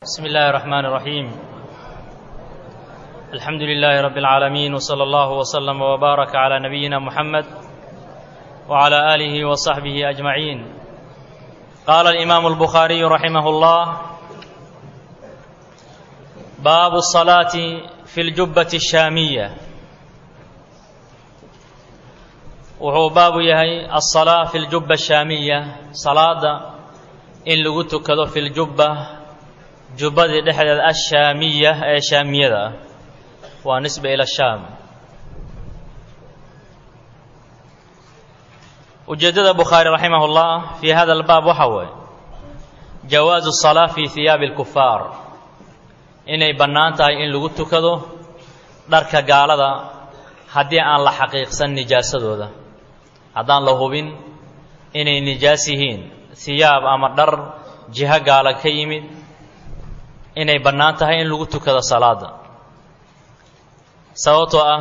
بسم الله الرحمن الرحيم الحمد لله رب العالمين وصلى الله وسلم وبارك على نبينا محمد وعلى اله وصحبه اجمعين قال الامام البخاري رحمه الله باب الصلاه في الجبه الشاميه wuxuu baabu yahay alsalaa fi ljubba ashaamiya salaada in lagu tukado fi ljubba jubbadii dhexdeeda ashaamiya ee shaamiyada ah waa nisba ila shaam ujeeddada bukhaari raximah اllah fi hada albaab waxa weeye jawaazu الsalaa fi hiyaabi اlkufaar inay bannaan tahay in lagu tukado dharka gaalada haddii aan la xaqiiqsan nijaasadooda haddaan la hubin inay nijaas yihiin hiyaab ama dhar jiho gaala ka yimid inay bannaan tahay in lagu tukado salaada sababtoo ah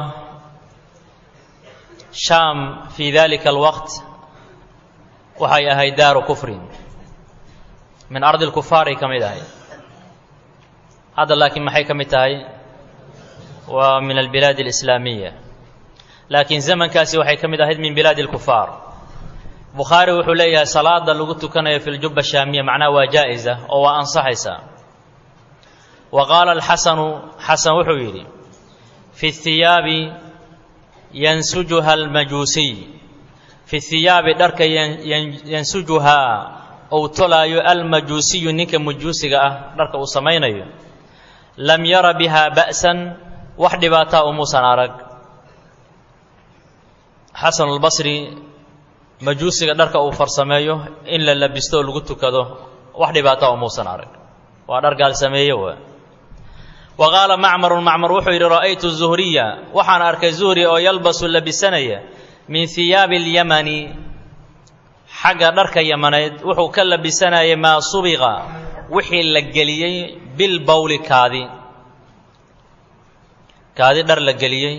shaam fii dalika alwaqt waxay ahayd daaru kufrin min ardi lkufaaray ka mid ahayd hadda laakiin maxay ka mid tahay waa min albilaad alislaamiya laakiin zamankaasi waxay ka mid ahayd min bilaadi اlkufaar bukhaari wuxuu leeyahay salaada lagu tukanayo fi ljubba shaamiya macnaha waa jaa-isa oo waa ansaxaysaa wa qaala alxasanu xasan wuxuu yidhi fi hiyaabi yansujuha almajuusiy fi hiyaabi dharka yansujuhaa ou tolaayo almajuusiyu ninka majuusiga ah dharka uu samaynayo lam yara biha ba'san wax dhibaataa umuusan arag xasan albasri majuusiga dharka uu farsameeyo in la labisto oo lagu tukado wax dhibaata umuusan arag waa dhar gaal sameeye waa wa qaala macmarun macmar wuxuu yidhi ra'aytu zuhriya waxaan arkay zuhri oo yalbasu labisanaya min hiyaabi اlyamani xagga dharka yamaneed wuxuu ka labisanayay maa subiqa wixii la geliyey bilbowli kaadi kaadi dhar la geliyey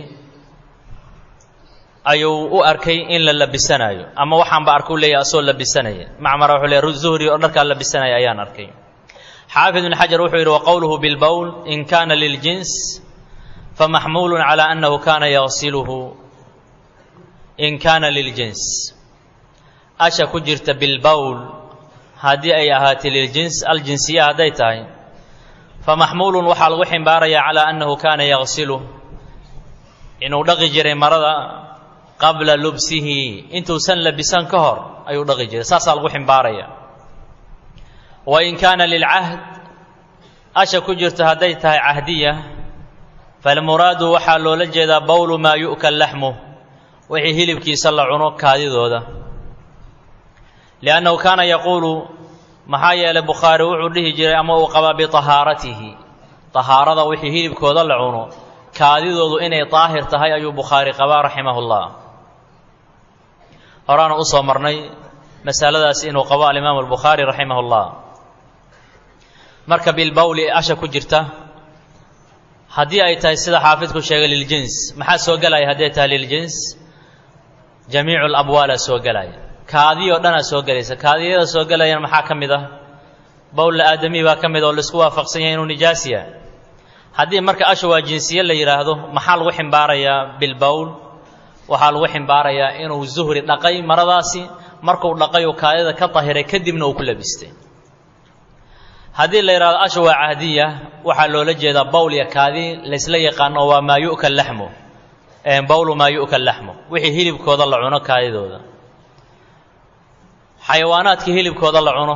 ayuu u arkay in la labisanaayo ama waxaanba arkau leeyahy asoo labisanaya macmara wuxuu leey zuhri oo dharkaa labisanaya ayaan arkay xaafid ibn xajar wuxuu yidhi waqowluhu bilbowl in kana liljins famaxmuulu calى annahu kana yagsiluhu in kana liljins asha ku jirta bilbowl haddii ay ahaatay liljins aljinsiya hadday tahay famaxmuulun waxaa lagu ximbaaraya calى annahu kana yagsiluh inuu dhaqi jiray marada qabla lubsihi intuusan labisan ka hor ayuu dhaqi jiray saasaa lagu ximbaaraya wa in kaana lilcahd asha ku jirto hadday tahay cahdiya falmuraadu waxaa loola jeedaa bowlu maa yu'kal laxmuh wixii hilibkiisa la cuno kaadidooda liannahu kaana yaquulu maxaa yeelay bukhaari wuxuu dhihi jiray ama uu qabaa biطahaaratihi طahaarada wixii hilibkooda la cuno kaadidoodu inay daahir tahay ayuu bukhaari qabaa raximah اllah horaana u soo marnay masaladaas inuu qabo alimaamu albukhaari raximah اllah marka bilbowli asha ku jirta haddii ay tahay sida xaafidku sheegay liljins maxaa soo gelaya hadday tahay liljins jamiicu labwaala soo gelaya kaadiyoo dhanaa soo gelaysa kaadiyada soo gelayana maxaa ka mid ah bowlla aadami baa ka mid oo laisku waafaqsan yahay inuu nijaas yahay haddii marka asha waa jinsiye la yidhaahdo maxaa lagu ximbaarayaa bilbowl waxaa lagu ximbaarayaa inuu zuhri dhaqay maradaasi markuu dhaqay uu kaadida ka dahiray kadibna uu ku labistay haddii la yidhahdo asha waa cahdiya waxaa loola jeedaa bowl iyo kaadi laysla yaqaano waa maa yu'kal laxmu bowlu maa yu'kal laxmu wixii hilibkooda la cuno kaadidooda xayawaanaadkii hilibkooda la cuno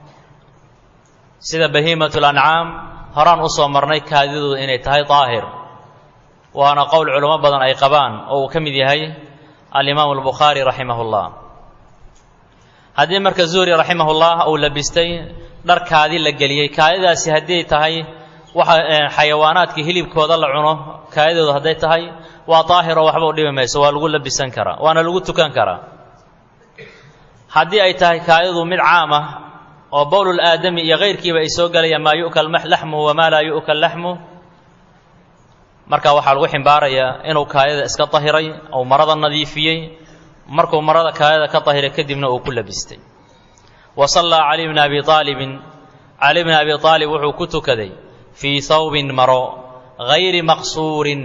sida bahiimatul ancaam horaan u soo marnay kaadidooda inay tahay daahir waana qowl culamo badan ay qabaan oo uu ka mid yahay alimaamu albukhaari raximah اllah haddii marka zuhri raximah ullah uu labistay dhar kaadi la geliyey kaadidaasi hadday tahay waxa xayawaanaadkii hilibkooda la cuno kaadidooda hadday tahay waa daahir oo waxba u dhibi mayso waa lagu labisan karaa waana lagu tukan karaa haddii ay tahay kaadidu mid caam ah oo bowlul aadami iyo kayrkiiba ay soo gelayaan maa yu'kal laxmuhu wamaa laa yu'kal laxmuh marka waxaa lagu ximbaarayaa inuu kaadida iska dahiray ou marada nadiifiyey markuu marada kaadida ka dahiray kadibna uu ku labistay wa sallaa cali bni abi aalibin cali bni abi aalib wuxuu ku tukaday fii hawbin maro hayri maqsuurin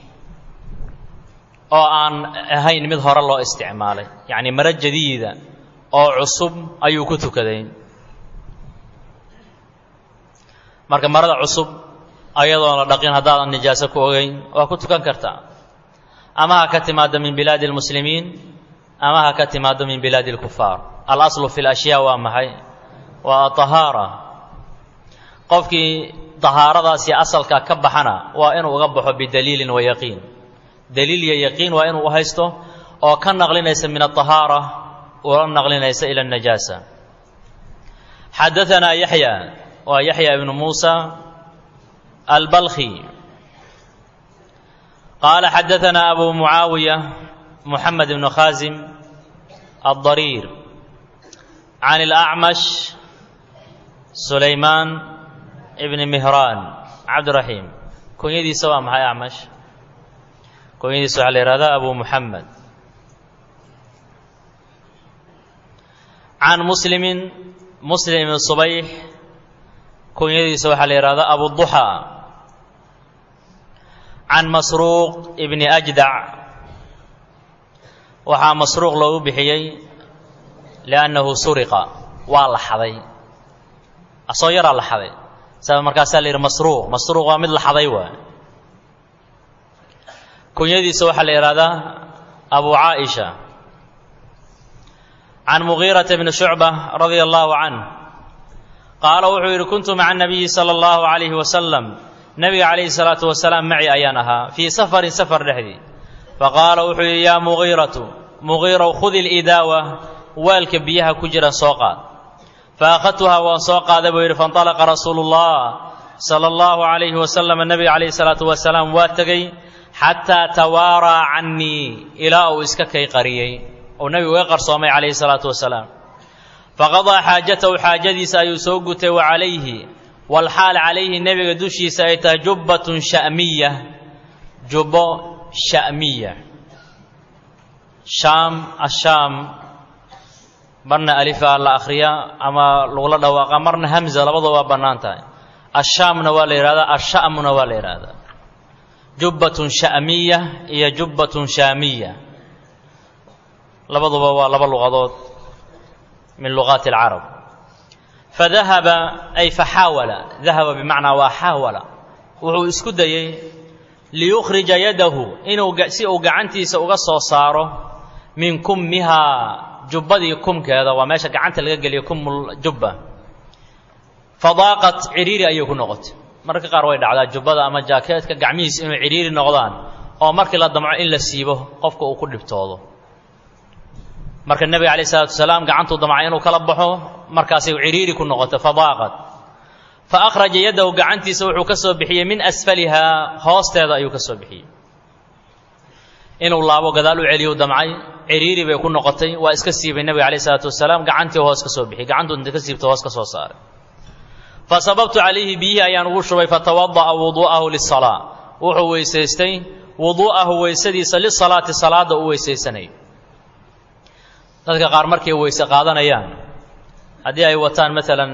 oo aan ahayn mid hore loo isticmaalay yacni maro jadiida oo cusub ayuu ku tukaday marka marada cusub ayadoon la dhaqin haddaadan nijaaso ku ogeyn waa ku tukan kartaa ama ha ka timaado min bilaadi اlmuslimiin ama ha ka timaado min bilaadi اlkufaar alaslu fi اlashyaa waa maxay waa ahaara qofkii dahaaradaasi asalka ka baxana waa inuu uga baxo bidaliilin wa yaqiin daliil iyo yaqiin waa inuu haysto oo ka naqlinaysa min aطahaara ula naqlinaysa ila اnajaasa xadaanaa yaxya waa yaxya ibnu muusa albalkhi qaala xadaanaa abu mucaawiya muxamed ibnu khaasim aلضariir can اlأcmash sulaymaan ibni mihraan cabdiraxiim kunyadiisa waa maxay acmash kunyadiisa waxaa la yihahdaa abu muxamed can muslimin muslim ibn subayx kunyadiisa waxaa la yihahdaa abuduxaa can masruuq ibni ajdac waxaa masruuq loogu bixiyey liannahu suriqa waa la xaday asoo yaraa la xaday sa markaasaa la yidhi masruuq masruuq waa mid la xaday waay kunyadiisa waxaa la yidhahdaa abu caaisha can mugiirata bni shucba radia allahu canh qaala wuxuu yidhi kuntu maca nabiyi sala allahu calayhi wasalam nebiga calayhi salaatu wasalaam maci ayaan ahaa fii safarin safar dhexdii faqaala wuxuu yidhi yaa mugiiratu mugiirow khudi lidaawa waalka biyaha ku jira soo qaad faakhadtuhaa waan soo qaaday buu yidhi faintalaqa rasuulu llah sala allahu calayhi wasalam nebiga calayhi salaatu wasalaam waa tegey xataa tawaaraa cannii ilaa uu iska kay qariyey uu nebigu iga qarsoomay calayhi salaatu wasalaam faqadaa xaajatahu xaajadiisa ayuu soo gutay wa calayhi walxaal calayhi nebiga dushiisa ay tahay jubbatun sha'miya jubbo sha'miya shaam ashaam marna alifaa la akhriyaa ama lagula dhawaaqa marna hamza labadoo waa bannaan tahay ashaamna waa la yidhahdaa asha'muna waa la yidhahdaa jubbatun sha'miya iyo jubbatun shaamiya labaduba waa laba luqadood min luqaati alcarab fadahaba ay faxaawala dahaba bimacnaa waa xaawala wuxuu isku dayey liyukhrija yadahu inuu si uu gacantiisa uga soo saaro min kummihaa jubbadii kumkeeda waa meesha gacanta laga geliya kumul jubba fadaaqat cidhiiri ayay ku noqotay mararka qaar way dhacdaa jubbada ama jaakeetka gacmihiisa inuu cidhiiri noqdaan oo markii la damco in la siibo qofka uu ku dhibtoodo marka nebiga calayh isalaatu wasalaam gacantuu damcay inuu kala baxo markaasay cidhiiri ku noqotay fadaaqat fa akhraja yadahu gacantiisa wuxuu ka soo bixiyey min asfalihaa hoosteeda ayuu ka soo bixiyey inuu laabo gadaal u celiyu damcay cidhiiri bay ku noqotay waa iska siibay nebiga calayh isalaatu wasalaam gacantii hoos ka soo bixiyey gacantuu inta ka siibta hoos ka soo saaray fa sababtu calayhi biyihii ayaan ugu shubay fatawada'a wuduu'ahu lisalaa wuxuu weysaystay wuduu'ahu weysadiisa lisalaati salaadda u weysaysanay dadka qaar markay weyse qaadanayaan haddii ay wataan maalan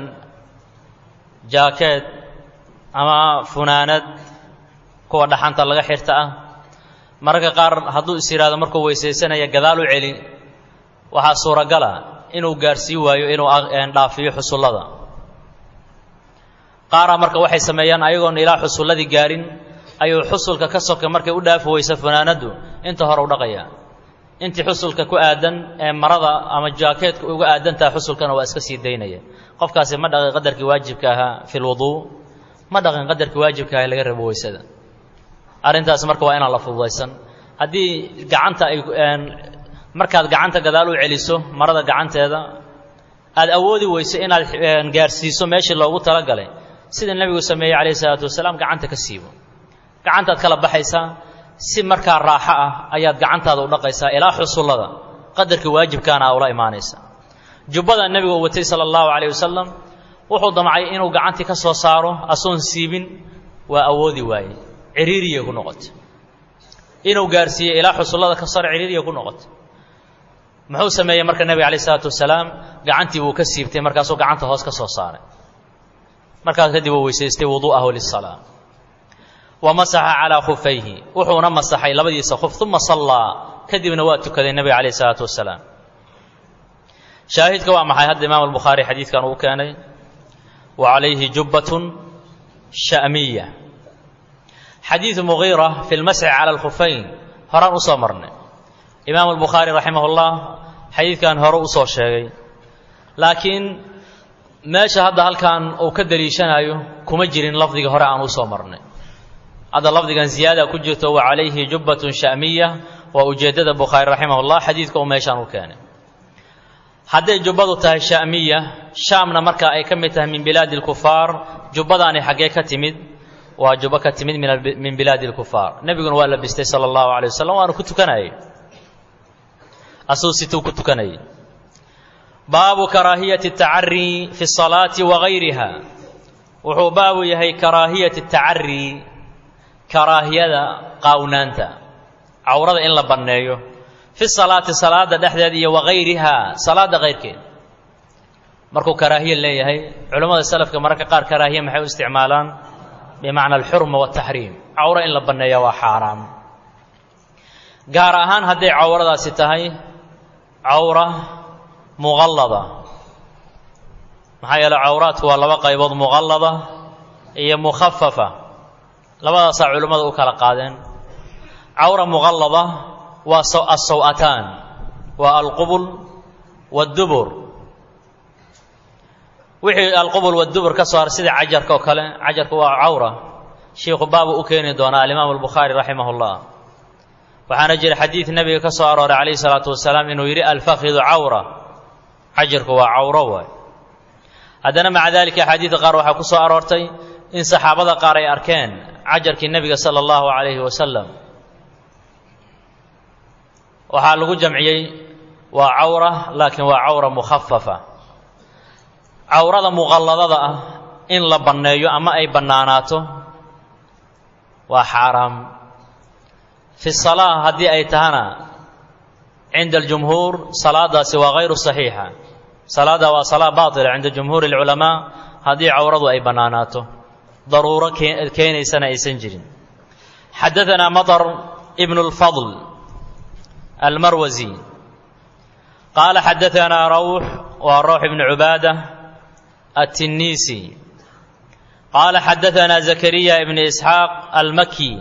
jaakeed ama funaanad kuwa dhaxanta laga xirta ah mararka qaar hadduu is yidhaahdo markuu weysaysanaya gadaal u celi waxaa suuragala inuu gaarsii waayo inuu dhaafiyo xusullada qaaraa marka waxay sameeyaan ayagoon ilaa xusulladii gaarin ayuu xusulka ka soka markay u dhaafi weyso funaanaddu inta hore u dhaqaya intii xusulka ku aadan ee marada ama jaakeedka uga aadantaha xusulkana waa iska sii daynaya qofkaasi ma dhaqin qadarkii waajibka ahaa fi lwuduu ma dhaqin qadarkii waajibka aha laga rabo weysada arrintaas marka waa inaan la fududaysan haddii gacanta ay markaad gacanta gadaal u celiso marada gacanteeda aad awoodi weyso inaad gaarsiiso meeshii loogu talagalay sida nebigu sameeyey calayhi salaatu wasalaam gacanta ka siibo gacantaad kala baxaysaa si markaa raaxo ah ayaad gacantaada u dhaqaysaa ilaa xusullada qadarkii waajibkaana a ula imaanaysa jubbada nebigu u watay sala allahu calayh wasalam wuxuu damcay inuu gacantii ka soo saaro asoon siibin waa awoodi waayey ciriiriyay ku noqotay inuu gaarsiiyo ilaa xusullada ka sar ciriiriyay ku noqotay muxuu sameeyey marka nebiga calayh isalaatu wasalaam gacantii wuu ka siibtay markaasuu gacanta hoos ka soo saaray markaas kadib uu weysaystay wuduu'ahu lisalaa wa masaxa calaa khufayhi wuxuuna masaxay labadiisa khuf uma sallaa kadibna waa tukaday nebiga calayh isalaatu wasalaam shaahidka waa maxay hadda imaam albukhaari xadiidkan uu keenay wa calayhi jubbatun sha'miya xadiidu mugiira fi lmasxi cala alkhufayn horaan usoo marnay imaam albukhaari raximah ullah xadiidkan hore usoo sheegay laakiin meesha hadda halkan uu ka daliishanayo kuma jirin lafdiga hore aan usoo marnay hadda lafdigan ziyaada ku jirto wa calayhi jubbatun sha'miya waa ujeeddada bukhaari raximah ullah xadiidka uu meeshaan u keenay hadday jubbadu tahay sha'miya shaamna marka ay ka mid tahay min bilaadi alkufaar jubbadaani xaggee ka timid waa jubbo ka timid min bilaadi alkufaar nebiguna waa labistay sala allahu alay wasalam waanu ku tukanayay asuu situu ku tukanayay baabu karaahiyati tacarii fi salaati wa gayriha wuxuu baabu yahay karaahiyati tacarii karaahiyada qaawnaanta cawrada in la banneeyo fi salaati salaada dhexdeed iyo wagayriha salaada kayrkeed markuu karaahiya leeyahay culammada salafka mararka qaar karaahiya maxay u isticmaalaan bimacna alxurma wataxriim cawro in la banneeya waa xaaraam gaar ahaan hadday cawradaasi tahay cawra muqallada maxaa yeele cawraadku waa laba qaybood muqallada iyo mukhafafa labadaasaa culimmada u kala qaadeen cawra muqallada waa asaw-ataan waa alqubul waddubur wixii alqubul waddubur ka soo har sida cajarka oo kale cajarka waa cawra shiikhu baabu u keeni doonaa alimaamu albukhaari raximah ullah waxaana jira xadiid nebiga ka soo arooray calayhi salaatu wasalaam inuu yidhi alfakidu cawra cajarku waa cawro waay haddana maca dalika axaadiidda qaar waxaa ku soo aroortay in saxaabada qaar ay arkeen cajarkii nebiga sala allahu calayhi wasalam waxaa lagu jamciyey waa cawra laakiin waa cawra mukhafafa cawrada muqalladada ah in la banneeyo ama ay bannaanaato waa xaaraam fi salaa haddii ay tahana cinda aljumhuur salaadaasi waa hayru saxiixa salaada waa salaa baatila cinda jumhuuri alculamaa haddii cawradu ay bannaanaato daruuro keenaysana aysan jirin xadaanaa maطar ibn اlfadl almarwasi qaala xadaanaa rawx waa rawx ibn cubaada التنيسي قال حدثنا زكريا بن إسحاق المكي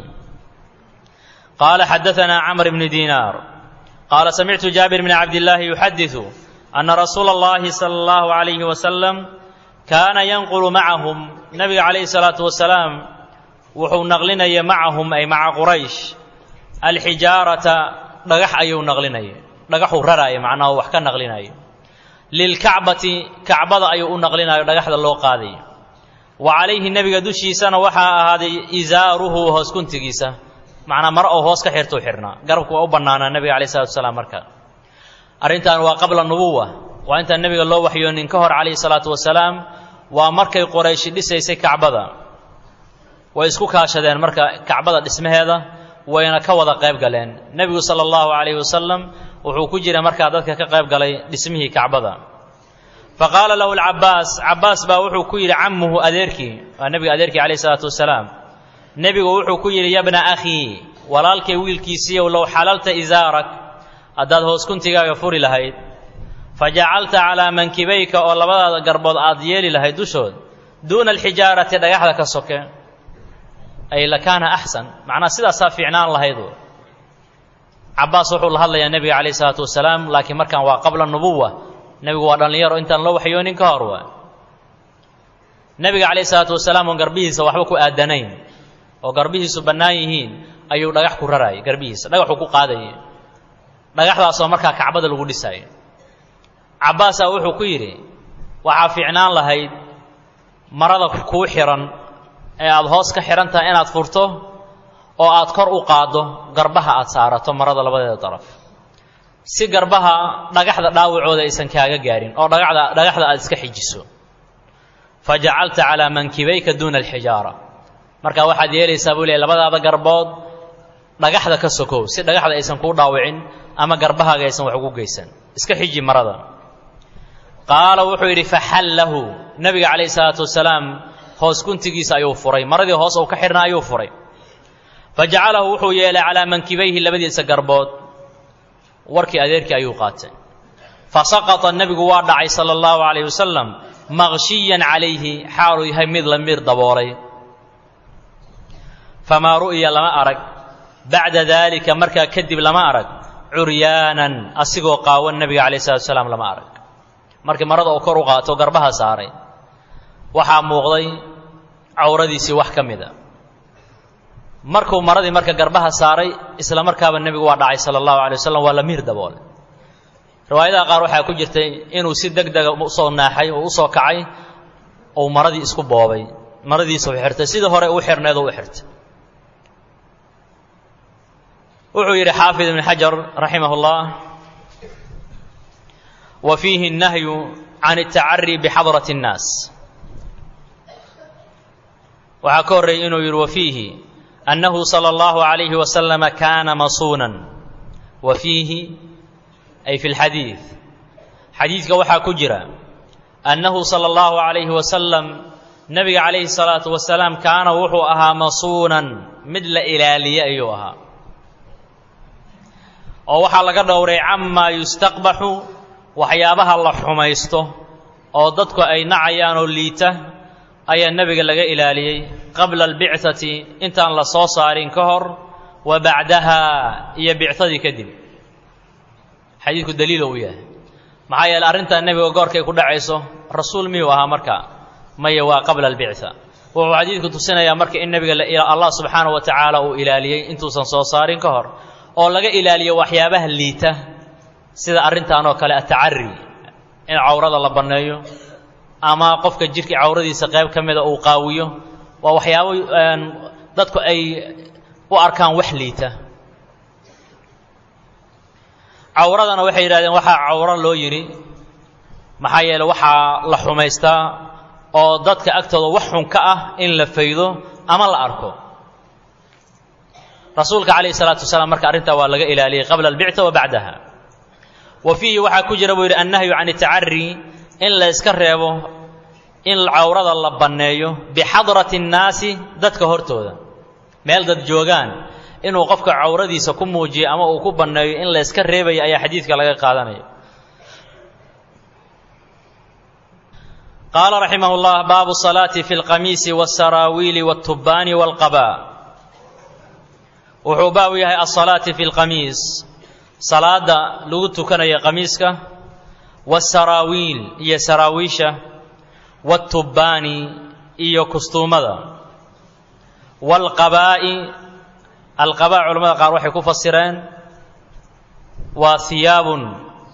قال حدثنا عمرو بن دينار قال سمعت جابر بن عبد الله يحدث أن رسول الله صلى الله عليه وسلم كان ينقل معهم النبي عليه الصلاة والسلام وحو نغلنا معهم أي مع قريش الحجارة dhagax ayuu naqlinayay dhagaxuu raraaya macnaha wax ka naqlinaya lilkacbati kacbada ayuu u naqlinayo dhagaxda loo qaaday wa calayhi nebiga dushiisana waxaa ahaaday isaaruhu hoos kuntigiisa macnaa mare oo hoos ka xirtuu xirnaa garabku waa u bannaanaa nebiga alayh salatu wasalaam marka arrintan waa qabla nubuwa waa intaan nebiga loo waxyoonin ka hor calayhi salaatu wasalaam waa markay qorayshi dhisaysay kacbada way isku kaashadeen marka kacbada dhismaheeda wayna ka wada qayb galeen nebigu sala allahu calayhi wasalam wuxuu ku jira markaa dadka ka qayb galay dhismihii kacbada fa qaala lahu alcabaas cabbaas baa wuxuu ku yidhi cammuhu adeerkii waa nebiga adeerkii calayhi salaatu wasalaam nebigu wuxuu ku yidhi yabna akhii walaalkay wiilkiisiiyow low xalalta isaarak haddaad hoos kuntigaaga furi lahayd fa jacalta calaa mankibayka oo labadaada garbood aad yeeli lahayd dushood duuna alxijaarati dhagaxda ka soke ay lakaana axsan macnaa sidaasaa fiicnaan lahaydu cabbaas wuxuu la hadlayaa nebiga calayh isalaatu wasalaam laakiin markaan waa qabla nubuwa nebigu waa dhallinyaro intaan loo waxyoonin ka hor waa nebiga calayh isalaatu wasalaam oon garbihiisa waxba ku aadanayn oo garbihiisu bannaan yihiin ayuu dhagax ku raraayay garbihiisa dhagaxuu ku qaadayay dhagaxdaasoo markaa kacbada lagu dhisaayo cabbaasaa wuxuu ku yidhi waxaa fiicnaan lahayd marada kuu xihan ee aada hoos ka xidhan tahay inaad furto oo aad kor u qaaddo garbaha aad saarato marada labadeeda daraf si garbaha dhagaxda dhaawacooda aysan kaaga gaarin oo dhagaxda dhagaxda aad iska xijiso fa jacalta calaa mankibayka duuna alxijaara marka waxaad yeelaysaa buu leey labadaada garbood dhagaxda ka sokow si dhagaxda aysan kuu dhaawicin ama garbahaaga aysan wax ugu geysan iska xiji marada qaala wuxuu yidhi faxallahu nebiga calayhi salaatu wasalaam hoos guntigiisa ayuu furay maradii hoos uu ka xidhnaa ayuu furay fa jacalahu wuxuu yeelay calaa mankibayhi labadiisa garbood warkii adeerkii ayuu qaatay fa saqata nebigu waa dhacay sala allahu calayh wasalam maqshiyan calayhi xaaluu yahay mid la miir daboolay famaa ru'ya lama arag bacda daalika markaa kadib lama arag curyaanan asigoo qaawan nebiga calayh salatu salaam lama arag markii marada uu kor u qaato garbaha saaray waxaa muuqday cawradiisii wax ka mid a markuu maradii marka garbaha saaray isla markaaba nebigu waa dhacay sala allahu alay wasalam waa la miir daboolay riwaayadaha qaar waxaa ku jirtay inuu si deg dega usoo naaxay oo usoo kacay uu maradii isku boobay maradiisa u xirtay sidii hore u xirneed u xirtay wuxuu yidhi xaafid ibn xajar raximah اllah wa fiihi الnahyu can الtacari bxadrat الnaas waxaa ka horreeyey inuu yidhi wa fiihi annahu salى اllahu عalayhi wasalama kaana masuunan wa fiihi ay fi اlxadiid xadiidka waxaa ku jira annahu salى اllahu عalayhi wasalam nebiga calayhi الsalaatu wasalaam kaana wuxuu ahaa masuunan mid la ilaaliye ayuu ahaa oo waxaa laga dhowray camaa yustaqbaxu waxyaabaha la xumaysto oo dadku ay nacayaan oo liita ayaa nebiga laga ilaaliyey qabla albicati intaan la soo saarin ka hor wa bacdaha iyo bicadii kadib xadiidku daliilo uu yahay maxaa yeele arrintaa nebiga goorkay ku dhacayso rasuul miyuu ahaa marka maya waa qabla albica wuxuu xadiidku tusinayaa marka in nebiga allah subxaanahu wa tacaala uu ilaaliyey intuusan soo saarin ka hor oo laga ilaaliyo waxyaabaha liita sida arrintan oo kale atacari in cawrada la banneeyo ama qofka jirka cawradiisa qayb ka mida uu qaawiyo waa waxyaabo dadku ay u arkaan wax liita cawradana waxay yidhahdeen waxaa cawro loo yidhi maxaa yeele waxaa la xumaystaa oo dadka agtooda wax xun ka ah in la faydo ama la arko rasuulka calayhi salaatu wasalaam marka arrintaa waa laga ilaaliyey qabla albicta wa bacdaha wa fiihi waxaa ku jira buu yidhi annahyu can itacari in la yska reebo in cawrada la banneeyo bixadrati annaasi dadka hortooda meel dad joogaan inuu qofka cawradiisa ku muujiyo ama uu ku banneeyo in la yska reebayo ayaa xadiidka laga qaadanaya qaala raximah llah baabu salaati fi lqamiisi wاsaraawiili wاltubaani wاlqaba wuxuu baabu yahay alsalaati fi lqamiis salaada lagu tukanayo qamiiska waasaraawiil iyo saraawiisha waatubbaani iyo kustuumada waalqabaa'i alqabaa culamada qaar waxay ku fasireen waa hiyaabun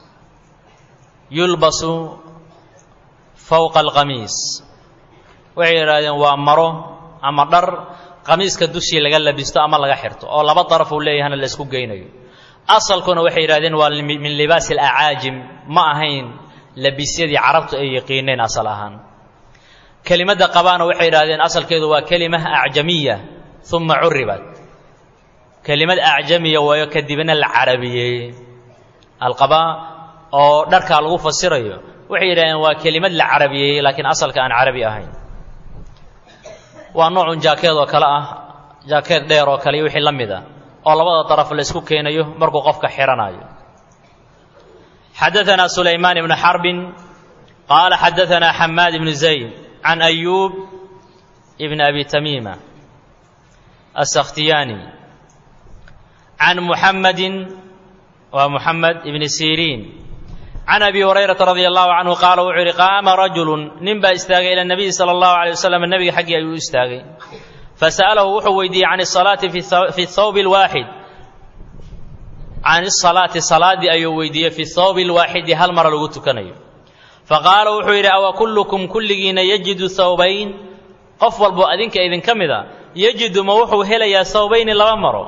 yulbasu fowqa alqamiis waxay yidhahdeen waa maro ama dhar qamiiska dushii laga labisto ama laga xirto oo laba daraf uu leeyahana la isku geynayo asalkuna waxay yidhahdeen waa min libaasi alacaajim ma ahayn labisyadii carabtu ay yaqiineen asal ahaan kelimadda qabaana waxay yidhahdeen asalkeedu waa kelima acjamiya uma curibat kelimad acjamiya waayo kadibna la carabiyeeyey alqabaa oo dharkaa lagu fasirayo waxay yidhahdeen waa kelimad la carabiyeeyey laakiin asalka aan carabi ahayn waa noocun jaakeed oo kale ah jaakeed dheer oo kale iyo wixii la mid ah oo labada daraf la isku keenayo markuu qofka xidhanayo xadaanaa sulaymaan ibnu xarbin qaala xadaanaa xamaad ibnu zayd can ayuub ibn abi tamiima asakhtiyaani can muxammadin waa muxamed ibni siriin can abi hurayrata radia allahu canhu qaala wuxuu yidhi qaama rajulun nin baa istaagay ila nabiyi sala allahu alay wasalam nebiga xaggii ayuu u istaagay fasa'alahu wuxuu weydiiyey can asalaati fi thawbi lwaaxid can asalaati salaaddii ayuu weydiiyey fi thawbi lwaaxidi hal mara lagu tukanayo faqaala wuxuu yidhi awa kullukum kulligiina yajidu thawbayn qof walbo adinka idinka mid a yajidu ma wuxuu helayaa thawbayni laba maro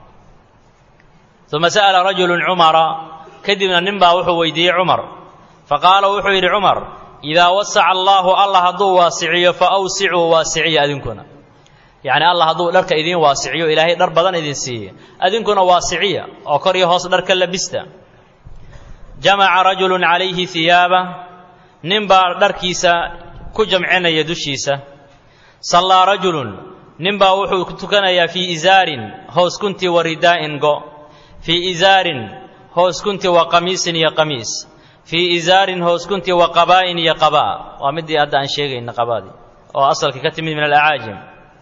uma sa'ala rajulun cumara kadibna nin baa wuxuu weydiiyey cumar faqaala wuxuu yidhi cumar idaa wasaca allaahu allah hadduu waasiciyo fa awsicuu waasiciya adinkuna yacni allah hadduu dharka idiin waasiciyo ilaahay dhar badan idin siiye adinkuna waasiciya oo kor iyo hoos dharka labista jamaca rajulun calayhi hiyaaba nin baa dharkiisa ku jamcinaya dushiisa sallaa rajulun ninbaa wuxuu ku tukanayaa fii izaarin hoos kuntii wa ridaa'in go fii izaarin hoos kuntii wa qamiisin iyo qamiis fii izaarin hoos kuntii wa qabaa'in iyo qabaa waa midii hadda aan sheegayna qabaadii oo asalka ka timid min alacaajim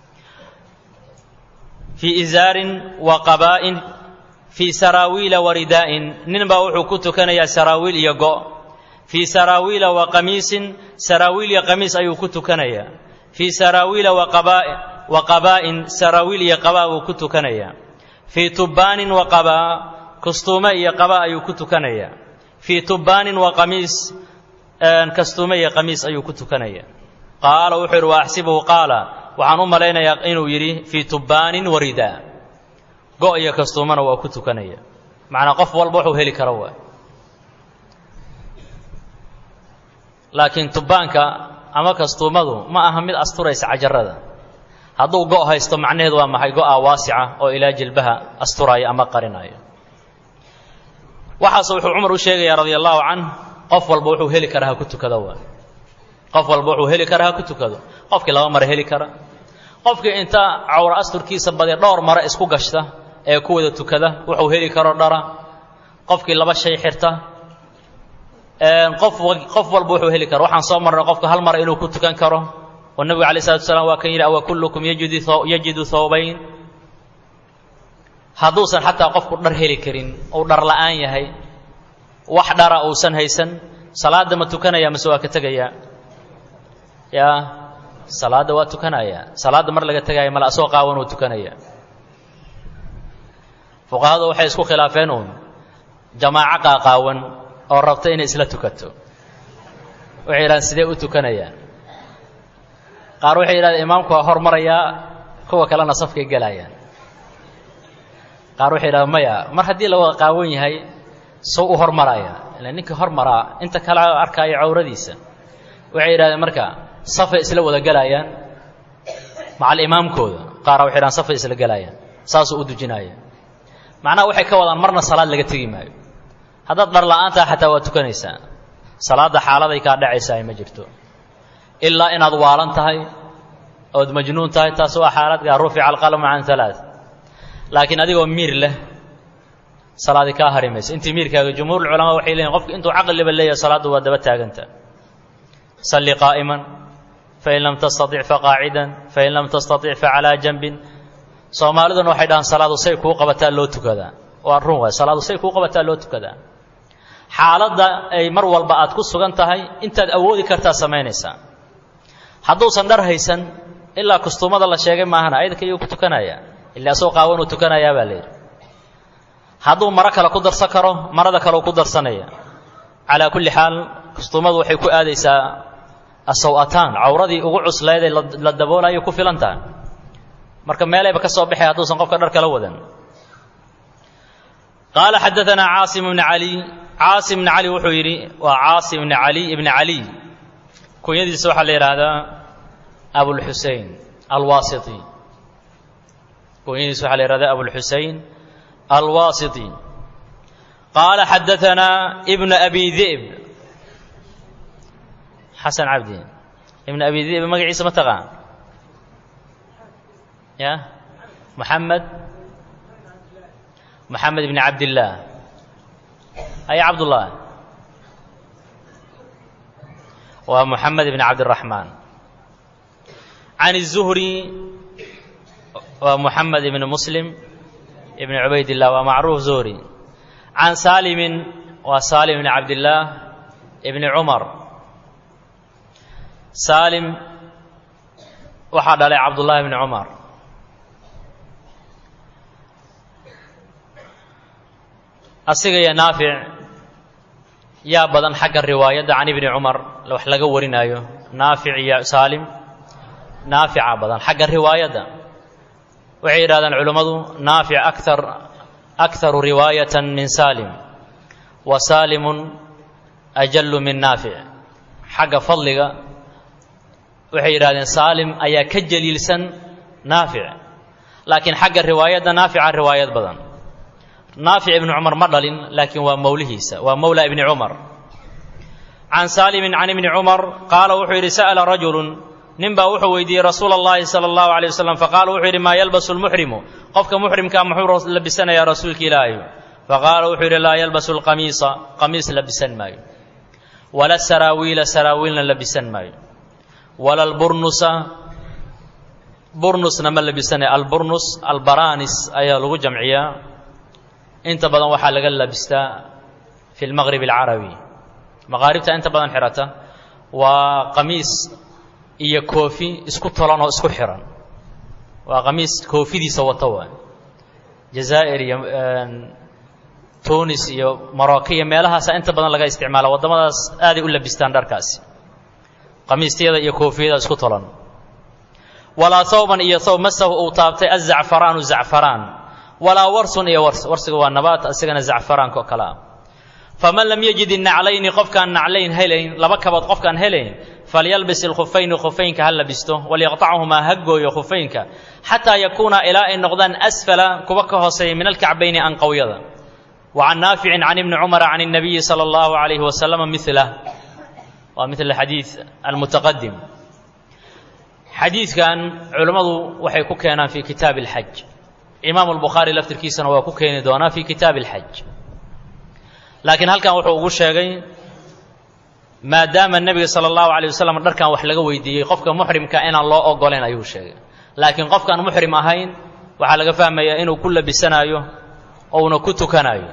fii izaarin wa qabaa'in fii saraawiila wa ridaa'in ninbaa wuxuu ku tukanayaa saraawiil iyo go' fii saraawiila wa qamiisin saraawiil iyo qamiis ayuu ku tukanayaa fii saraawiila wa qabaa'in saraawiil iyo qabaa buu ku tukanayaa fii tubbaanin wa qabaa kastuume iyo qabaa ayuu ku tukanayaa fii tubbaanin wa qamiis kastuume iyo qamiis ayuu ku tukanayaa qaala wuxuu yidhi wa axsibuhu qaala waxaan u malaynayaa inuu yidhi fii tubbaanin wa ridaa go' iyo kastuumana waa ku tukanaya macnaa qof walba wuxuu heli karo waay laakiin tubbaanka ama kastuumadu ma aha mid asturaysa cajarada hadduu go' haysto macnaheedu waa maxay go'a waasica oo ilaa jilbaha asturaayo ama qarinaayo waxaase wuxuu cumar u sheegayaa radia allahu canh qof walba wuxuu heli kara ha ku tukado waay qof walba wuxuu heli kara ha ku tukado qofkii laba mare heli kara qofkii inta cawra asturkiisa badee dhowr mare isku gashta ee ku wada tukada wuxuu heli karo dhara qofkii laba shay xirta qof qof walba wuxuu heli karo waxaan soo marnay qofka hal mare inuu ku tukan karo oo nebigu alay slatu slam waa kan yidhi awa kullukum yajidu thawbayn hadduusan xataa qofku dhar heli karin uu dhar la'aan yahay wax dhara uusan haysan salaadda ma tukanaya mase waa ka tegayaa yaa salaadda waa tukanaya salaadda mar laga tegaya male asoo qaawan uu tukanaya fuqahadu waxay isku khilaafeen uun jamaaco qaaqaawan oo rabta inay isla tukato waxay yidhahdeen sidee u tukanayaan qaar waxay yidhahdeen imaamku waa hormarayaa kuwa kalena safkay gelayaan qaar waxay yidhahdeen maya mar haddii la wada qaawan yahay sow u hormaraya ila ninkii hormaraa inta kale arkaayo cawradiisa waxay yidhahdeen marka safay isla wada gelayaan macal imaamkooda qaara waxay yidhahdeen safay isla gelayaan saasuu u dujinaya macnaha waxay ka wadaan marna salaad laga tegi maayo haddaad dhar la'aantaha xataa waa tukanaysaa salaadda xaaladay kaa dhacaysaa ma jirto ilaa inaad waalan tahay ood majnuun tahay taas waa xaaladkaa rufica alqalamu can alaa laakiin adigoo miir leh salaadi kaa hari mayso intii miirkaaga jumhuurulculamaa waxay leeyiin qofku intuu caqliba leeyahay salaaddu waa daba taaganta salli qaa'iman fain lam tastatic faqaacidan fain lam tastatic facalaa janbin soomaaliduna waxay dhahaan salaadu say kuu qabataa loo tukadaa waa run waay salaadu say kuu qabataa loo tukadaa xaaladda ay mar walba aad ku sugan tahay intaad awoodi kartaa samaynaysaa hadduusan dhar haysan ilaa kustuumada la sheegay maahana ayadka iyuu ku tukanaya ilaa asoo qaawanuu tukanayaa baa layidhi hadduu maro kale ku darsan karo marada kaleu ku darsanaya calaa kulli xaal kustuumadu waxay ku aadaysaa asaw-ataan cawradii ugu cuslaydee la daboolayo ku filan tahay marka meelayba ka soo baxay hadduusan qofka dhar kala wadan qaala xadaanaa caasim bni cali caasim bni cali wuxuu yidhi waa caasim bni cali ibni caliy kunyadiisa waxaa la yidhaahdaa abulxusein alwaasiti kunyadiisa waxaa la yihahdaa abulxusein alwaasiti qaala xadaanaa ibnu abi di'b xasan cabdi ibnu abi di'b magaciisa ma taqaan ya محمد محمد بن عبد الله أي عبد الله ومحمد بن عبد الرحمن عن الزهري ومحمد بن مسلم ابن عبيد الله ومعروف زهري عن سالم وسالم بن عبد الله ابن عمر سالم وحد عليه عبد الله بن عمر asiga iyo naafic yaa badan xagga riwaayadda can ibni cumar wax laga warinaayo naafic iyo saalim naafica badan xagga riwaayadda waxay yidhahdaan culimmadu naafic akar akharu riwaayatan min saalim wa saalimun ajallu min naafic xagga fadliga waxay yidhahdeen saalim ayaa ka jaliilsan naafic laakiin xagga riwaayadda naafica riwaayad badan naafic ibni cumar ma dhalin laakiin waa mowlihiisa waa mowla ibni cumar can saalimin can ibni cumar qaala wuxuu yidhi sa'ala rajulun nin baa wuxuu weydiiyey rasuula اllahi salى اllahu alيه wasalam faqaala wuxuu yidhi maa yalbasu lmuxrimu qofka muxrimkaa muxuu labisanayaa rasuulka ilaahay faqaala wuxuu yidhi laa yalbasu lqamiisa qamiis labisan maayo wala saraawiila saraawiilna labisan maayo wala alburnusa burnusna ma labisanayo alburnus albaranis ayaa lagu jamciyaa inta badan waxaa laga labistaa fi lmaqrib alcarabi maqaaribta inta badan xihata waa qamiis iyo koofi isku tolan oo isku xihan waa qamiis koofidiisa wata waay jazaa'ir iyo tunis iyo morocco iyo meelahaasa inta badan laga isticmaala waddamadaas aaday u labistaan dharkaasi qamiistyada iyo koofiyada isku tolan walaa thawban iyo thawb masahu uu taabtay azacfaraanu zacfaraan walaa warsun iyo wars warsiga waa nabaat isagana zacfaraanka oo kale ah faman lam yajid innaclayni qofkaan naclayn helayn laba kabood qofkaan helayn falyalbis ilkhufayni khufaynka ha labisto walyaqtachumaa ha gooyo khufaynka xataa yakuuna ilaa ay noqdaan asfala kuwa ka hooseeya min alkacbayni anqowyada wa can naaficin can ibni cumara can الnabiyi salى اllahu alayhi wasalama milah waa mil xadiid almutaqadim xadiidkan culimmadu waxay ku keenaan fi kitaabi اlxaj imaamu albukhaari laftirkiisana waa ku keeni doonaa fi kitaabi اlxaj laakiin halkan wuxuu ugu sheegay maadaama nebiga sala allahu alay wasalam dharkan wax laga weydiiyey qofka muxrimka inaan loo ogolayn ayuu sheegay laakiin qofkaan muxrim ahayn waxaa laga fahmayaa inuu ku labisanaayo ouna ku tukanayo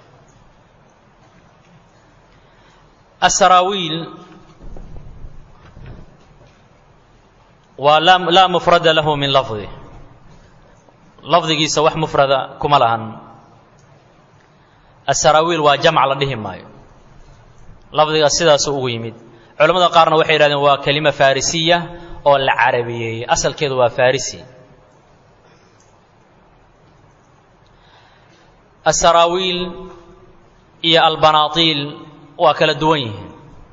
asaraawiil waa laa mufrada lahu min lafdi lafdigiisa wax mufrada kuma lahan asaraawiil waa jamc la dhihi maayo lafdiga sidaasuu ugu yimid culamada qaarna waxay yidhahdeen waa kelima farisiya oo la carabiyeeyey asalkeedu waa farisi asaraawiil iyo albanaatiil waa kala duwan yihiin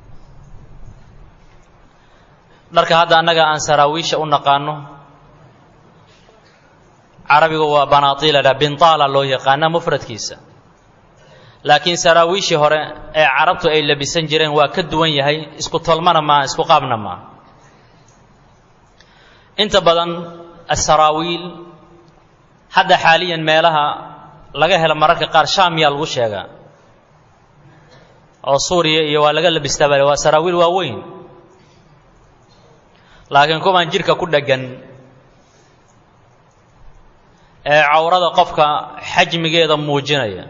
dharka hadda annaga aan saraawiisha u naqaano carabigu waa banaatiila bintaala loo yaqaana mufradkiisa laakiin saraawiishii hore ee carabtu ay labisan jireen waa ka duwan yahay isku tolmana maaha isku qaabna maaha inta badan asaraawiil hadda xaaliyan meelaha laga helo mararka qaar shaamiyaa lagu sheegaa oo suuriya iyo waa laga labistaa bale waa saraawiil waaweyn laakiin kuwaan jidhka ku dheggan ee cawrada qofka xajmigeeda muujinaya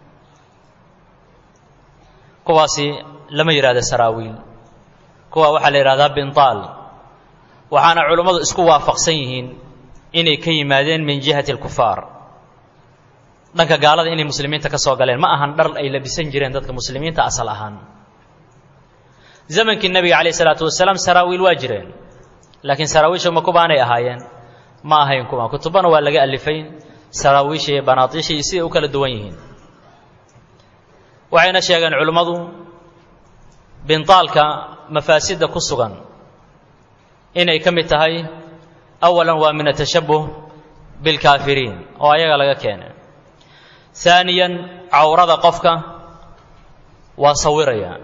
kuwaasi lama yidhahda saraawiil kuwa waxaa la yidhahdaa bintaal waxaana culummadu isku waafaqsan yihiin inay ka yimaadeen min jihati alkufaar dhanka gaalada inay muslimiinta ka soo galeen ma ahan dhar ay labisan jireen dadka muslimiinta asal ahaan zamankii nebiga calayh isalaatu wasalaam saraawiil waa jireen laakiin saraawiisha ma kubaanay ahaayeen ma ahayn kuwaan kutubana waa laga alifay saraawiisha iyo banaatiisha iyo siday u kala duwan yihiin waxayna sheegeen culimmadu bintaalka mafaasidda ku sugan inay ka mid tahay awalan waa min atashabuh bilkaafiriin oo ayaga laga keenay haaniyan cawrada qofka waa sawirayaa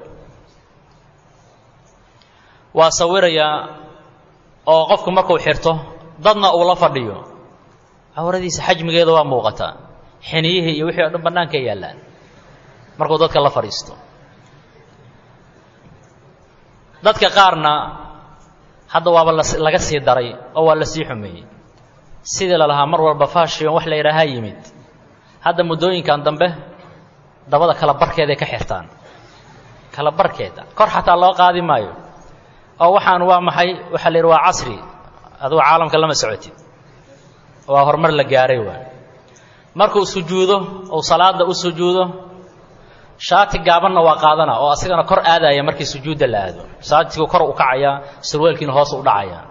waa sawirayaa oo qofku markuu xirto dadna uu la fadhiyo cawradiisa xajmigeeda waa muuqataa xiniyihii iyo wixii o dhan bannaanka yaallaan markuu dadka la fadhiisto dadka qaarna hadda waaba laga sii daray oo waa la sii xumeeyey sidii la lahaa mar walba fashion wax la yidhaahaa yimid hadda muddooyinkan dambe dabada kala barkeeday ka xirtaan kala barkeeda kor xataa loo qaadi maayo oo waxaan waa maxay waxaa la yidhi waa casri adugu caalamka lama socotid waa horumar la gaaray waay markuu sujuudo uu salaada u sujuudo shaati gaabanna waa qaadana oo asigana kor aadaya markii sujuudda la aado shaatigu kor u kacayaa surweelkiina hoos u dhacayaa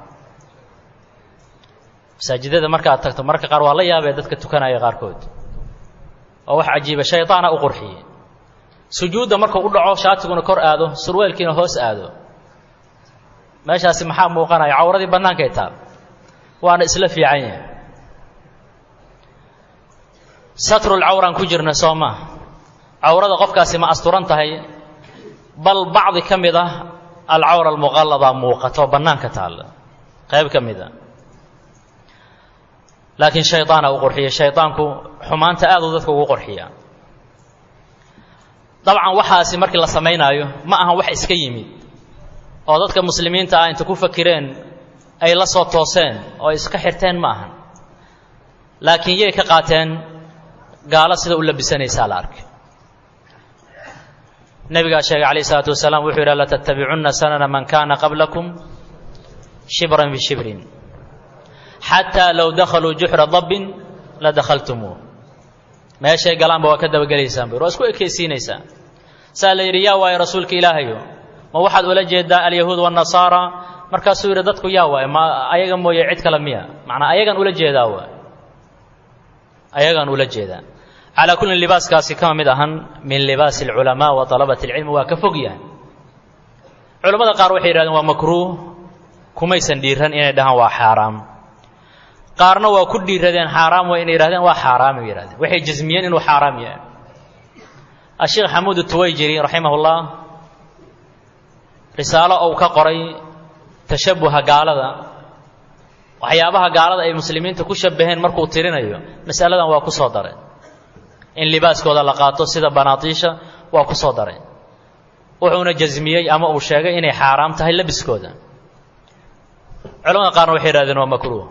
masaajidada markaad tagto mararka qaar waa la yaabee dadka tukanaya qaarkood oo wax cajiiba shaydaana u qurxiye sujuudda markuu u dhaco shaatiguna kor aado surweelkiina hoos aado meeshaasi maxaa muuqanaya cawradii bannaankay taal waana isla fiican yahay satrulcawraan ku jirna soo maa cawrada qofkaasi ma asturan tahay bal bacdi ka mid ah alcawra almuqallada muuqato bannaanka taalla qayb ka mid a laakiin shaydaana u qurxiya shaydaanku xumaanta aad uu dadka ugu qurxiya dabcan waxaasi markii la samaynaayo ma ahan wax iska yimid oo dadka muslimiinta ah inta ku fakireen ay la soo tooseen oo iska xirteen ma ahan laakiin yay ka qaateen gaalo sida u labisanaysaa la arkay nebigaa sheegay calayh isalaatu wasalaam wuxuu yidhi latattabicunna sanana man kaana qablakum shibran bishibrin xataa low dakhaluu juxra dabbin la dakhaltumuuh meeshay galaanba waa ka dabagelaysaan bur waa isku ekaysiinaysaan saa la yidhi yaa waaye rasuulka ilaahayo ma waxaad ula jeedaa alyahuud waannasaara markaasuu yidhi dadku yaa waaye ma ayaga mooye cid kale miya macnaa ayagan ula jeedaa waay ayagaan ula jeedaa calaa kullin libaaskaasi kama mid ahan min libaasi alculamaa wa talabati alcilmi waa ka fog yahay culammada qaar waxay yidhahdeen waa makruuh kumaysan dhiiran inay dhahaan waa xaaraam qaarna waa ku dhiiradeen xaaraam waa inay yidhahdeen waa xaaraamay yidhahdeen waxay jasmiyeen inuu xaaraam yahay asheekh xamuud tuwayjiri raximahullah risaalo ou ka qoray tashabuha gaalada waxyaabaha gaalada ay muslimiinta ku shabaheen markuu tirinayo masaladan waa ku soo daray in libaaskooda la qaato sida banaatiisha waa ku soo daray wuxuuna jasmiyey ama uu sheegay inay xaaraam tahay labiskooda culamada qaarna waxay yidhahdeen waa makruuh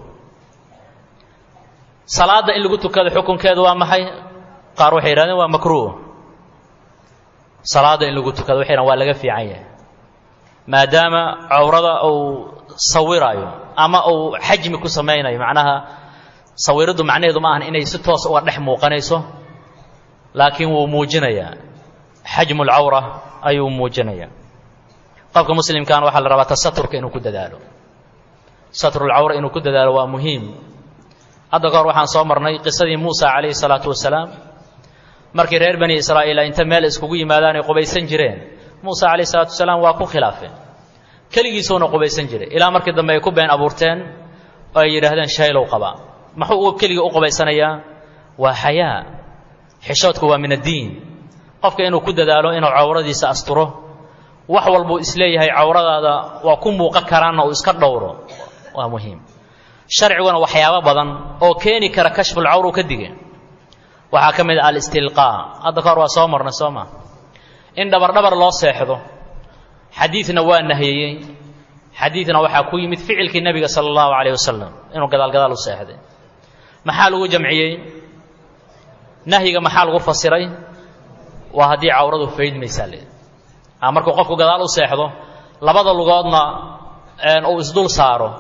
salaadda in lagu tukado xukunkeedu waa maxay qaar waxay yidhahdeen waa makruuh salaadda in lagu tukado waxay waa laga fiican yahay maadaama cawrada uu sawiraayo ama uu xajmi ku samaynayo macnaha sawiraddu macnaheedu ma ahan inay si toos uga dhex muuqanayso laakiin wuu muujinayaa xajmu lcawra ayuu muujinayaa qofka muslimkaana waxaa la rabaa tasaturka inuu ku dadaalo satrulcawra inuu ku dadaalo waa muhiim hadda kahor waxaan soo marnay qisadii muusa calayhi salaatu wasalaam markii reer bani israa'iil inta meel iskugu yimaadaan ay qubaysan jireen muuse calayhi salaatu wasalaam waa ku khilaafeen keligiisuuna qubaysan jiray ilaa markii dambe ay ku been abuurteen oo ay yidhaahdeen shaylow qabaa muxuu keligii u qubaysanayaa waa xayaa xishoodku waa min addiin qofka inuu ku dadaalo inuu cawradiisa asturo wax walbuu isleeyahay cawradaada waa ku muuqan karaanna uu iska dhowro waa muhiim sharciguna waxyaabo badan oo keeni kara kashfulcawr uu ka dige waxaa ka mid ah alistilqaa hadda kahor waa soo marnay soo maa in dhabardhabar loo seexdo xadiidna waa nahiyeyey xadiidna waxaa ku yimid ficilkii nebiga sala allahu calayh wasalam inuu gadaalgadaal u seexday maxaa lagu jamciyey nahyiga maxaa lagu fasiray waa haddii cawradu faydmaysaa le markuu qofku gadaal u seexdo labada lugoodna uu isdul saaro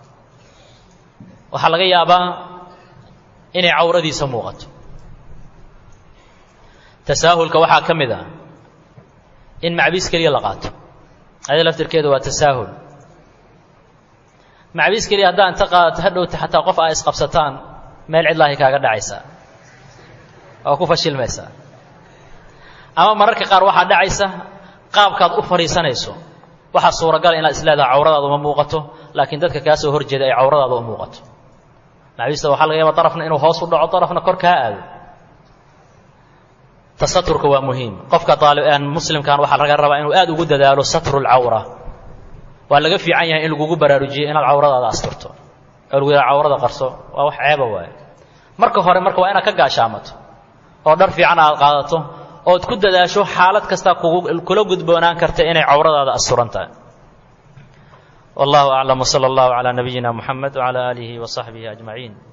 waxaa laga yaabaa inay cawradiisa muuqato tasaahulka waxaa ka mid ah in macbiis keliya la qaato adi laftirkeedu waa tasaahul macbiis keliya haddaa inta qaadato hadhowta xataa qof aa isqabsataan meel cidlaahi kaaga dhacaysaa oo ku fashilmaysaa ama mararka qaar waxaa dhacaysa qaabkaad u fadhiisanayso waxaa suuragala inaad isleedaha cawradaada uma muuqato laakiin dadka kaa soo horjeeda ay cawradaada u muuqato macbiista waxaa laga yaaba darafna inuu hoos u dhaco darafna kor kaa aado tasaturka waa muhiim qofka muslimkan waxaa laga rabaa inuu aad ugu dadaalo satru lcawra waa laga fiican yahay in lagugu baraarujiyo inaad cawradaada asturto oo lagu yidhaha cawrada qarso waa wax ceeba waaye marka hore marka waa inaad ka gaashaamato oo dhar fiican aad qaadato ood ku dadaasho xaalad kasta kula gudboonaan karta inay cawradaada asturan tahay wallahu aclam wsala allahu calaa nabiyina muxamed wcala aalihi wa saxbihi ajmaciin